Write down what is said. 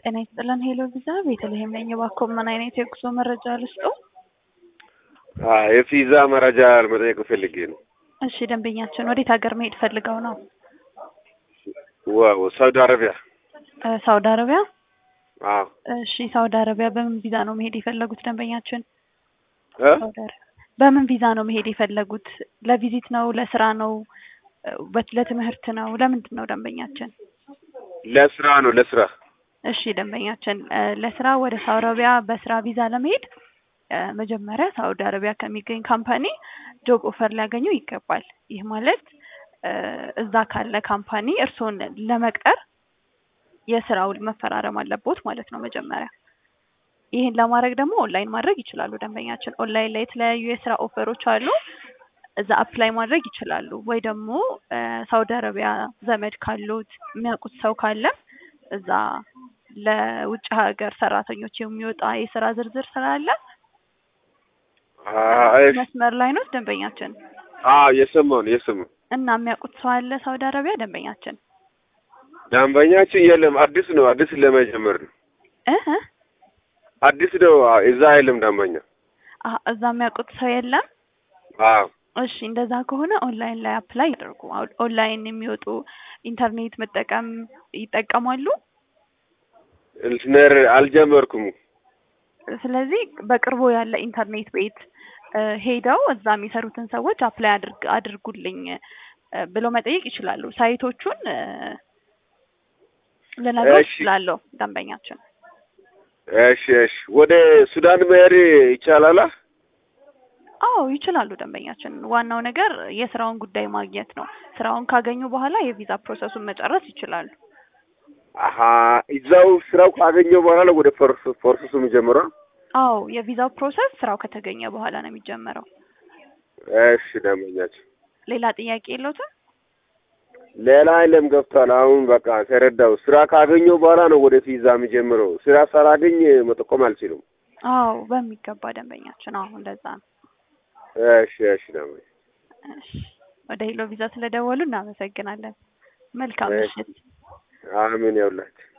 ጤና ይስጥልን ሄሎ ቪዛ ቤተልሔም ነኝ። እባክዎ ምን አይነት የጉዞ መረጃ ልስጥዎ? የቪዛ መረጃ መጠየቅ ፈልጌ ነው። እሺ ደንበኛችን ወዴት ሀገር መሄድ ፈልገው ነው? ዋው ሳውዲ አረቢያ። እ ሳውዲ አረቢያ? አዎ እሺ ሳውዲ አረቢያ በምን ቪዛ ነው መሄድ የፈለጉት ደንበኛችን? እ ሳውዲ አረቢያ በምን ቪዛ ነው መሄድ የፈለጉት? ለቪዚት ነው? ለስራ ነው? በት ለትምህርት ነው? ለምንድን ነው ደንበኛችን? ለስራ ነው ለስራ። እሺ ደንበኛችን እ ለስራ ወደ ሳውዲ አረቢያ በስራ ቪዛ ለመሄድ እ መጀመሪያ ሳውዲ አረቢያ ከሚገኝ ካምፓኒ ጆብ ኦፈር ሊያገኙ ይገባል። ይህ ማለት እ እዛ ካለ ካምፓኒ እርስዎን ለመቅጠር የስራ ውል መፈራረም አለቦት ማለት ነው መጀመሪያ። ይህን ለማድረግ ደግሞ ኦንላይን ማድረግ ይችላሉ ደንበኛችን። ኦንላይን ላይ የተለያዩ የስራ ኦፈሮች አሉ። እዛ አፕላይ ማድረግ ይችላሉ። ወይ ደግሞ እ ሳውዲ አረቢያ ዘመድ ካሉት የሚያውቁት ሰው ካለ እዛ ለውጭ ሀገር ሰራተኞች የሚወጣ የስራ ዝርዝር ስላለ አይ መስመር ላይ ነው ደንበኛችን። አዎ የሰማሁ ነው የሰማሁ። እና የሚያውቁት ሰው አለ ሳውዲ አረቢያ ደንበኛችን? ደንበኛችን የለም አዲስ ነው አዲስ ለመጀመር ነው እ እ አዲስ ነው አዎ፣ እዛ አይልም ደንበኛ። አሀ እዛ የሚያውቁት ሰው የለም። አዎ እሺ እንደዛ ከሆነ ኦንላይን ላይ አፕላይ ያደርጉ። አሁን ኦንላይን የሚወጡ ኢንተርኔት መጠቀም ይጠቀማሉ። ኢንጂነር አልጀመርኩም። ስለዚህ በቅርቡ ያለ ኢንተርኔት ቤት እ ሄደው እዛ የሚሰሩትን ሰዎች አፕላይ አድርግ አድርጉልኝ እ ብለው መጠየቅ ይችላሉ። ሳይቶቹን እ ልነግርዎ እሺ። እችላለሁ ደንበኛችን። እሺ እሺ። ወደ ሱዳን መሄድ ይቻላል? አዎ ይችላሉ ደንበኛችን። ዋናው ነገር የስራውን ጉዳይ ማግኘት ነው። ስራውን ካገኙ በኋላ የቪዛ ፕሮሰሱን መጨረስ ይችላሉ። አሀ እዛው ስራው ካገኘው በኋላ ነው ወደ ፕሮሰስ ፕሮሰሱ የሚጀምረው? አዎ የቪዛው ፕሮሰስ ስራው ከተገኘ በኋላ ነው የሚጀመረው። እሺ ደንበኛችን። ሌላ ጥያቄ የለዎትም? ሌላ አይለም ገብቷል። አሁን በቃ ተረዳው። ስራ ካገኘው በኋላ ነው ወደ ቪዛ የሚጀምረው። ስራ ሳላገኝ መጠቆም አልችልም። አዎ በሚገባ ደንበኛችን። አዎ እንደዛ ነው። እሺ እሺ ደንበኛ እሺ ወደ ሄሎ ቪዛ ስለደወሉ እናመሰግናለን። መልካም እሺ። ምሽት። አሜን ያውላችሁ።